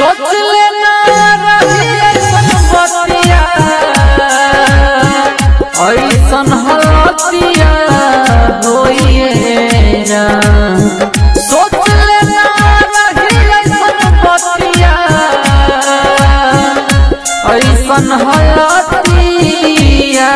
सोच लेना रही ऐसन बतिया ऐसन हलतिया होइए ना सोच लेना रही ऐसन बतिया ऐसन हलतिया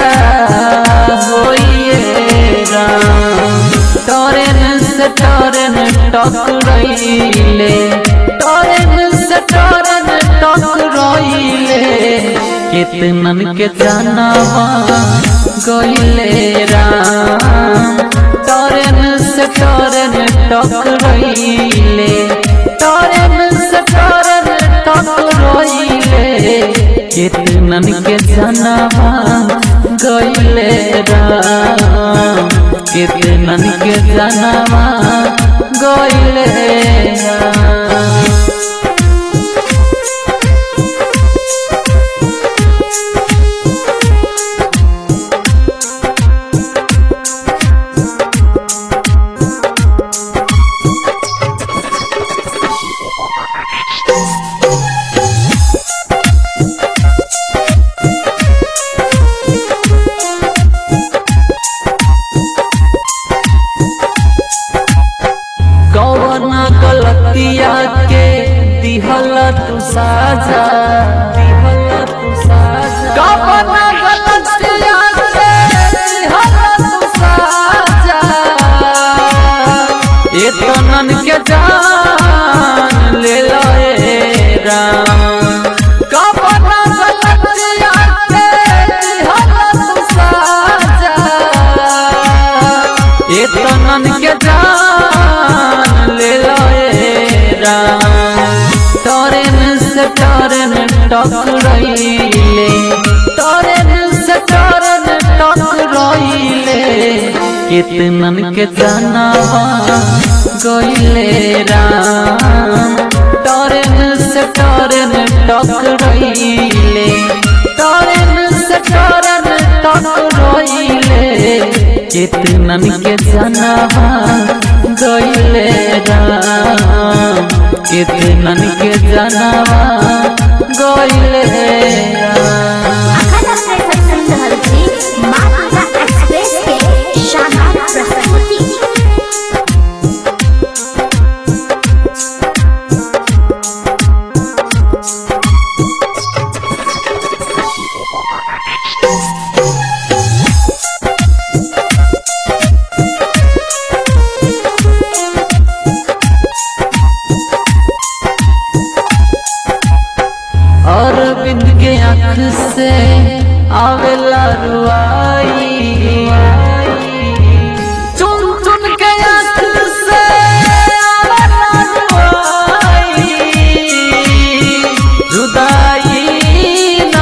होइए ना टरेन से टरेन टकरैले टरेन से टरेन टकरैले कितनन के जानवा गइले राम टरेन से टरेन टकरैले टरेन से टरेन टकरैले कितनन के जानवा गइले राम कितनन के जानवा गइले राम कौना गलतिया के दिहल तू साजा दिहल तू साजा कौना गलतिया के दिहल तू साजा ए तनन के जान ले लए राम कौना गलतिया के दिहल तू साजा ए तनन के जान ले लए राम टरेन से टरेन टकरैले टरेन से टरेन टकरैले कितनन के जानवा गइले राम टरेन से टरेन टकरैले टरेन से टरेन टकरैले कितनन के जानवा गइले राम कितनन के जानवा गइले राम अखंड अपने सत्संग रहल छी माता एक्सप्रेस के शानदार प्रस्तुति अरविंद के आँख से आवेला रुआई चुन चुन के आँख से आवेला रुआई जुदाई ना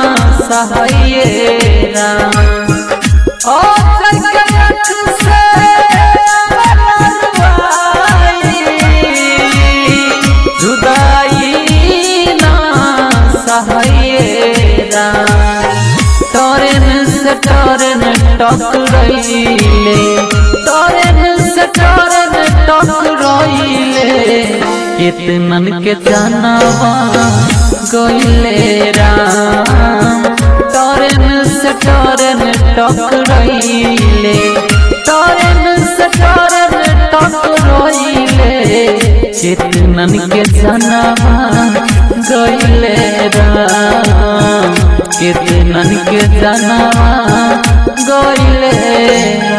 सहाये ना ओ चल के आँख से आवेला रुआई जुदाई ना सहायरा टरेन से टरेन टकरैले टरेन से टरेन टकरैले कितनन के जानवा गइले राम टरेन से टरेन टकरैले टरेन से टरेन टकरैले कितनन के जानवा गइले राम कितनन के जानवा गइले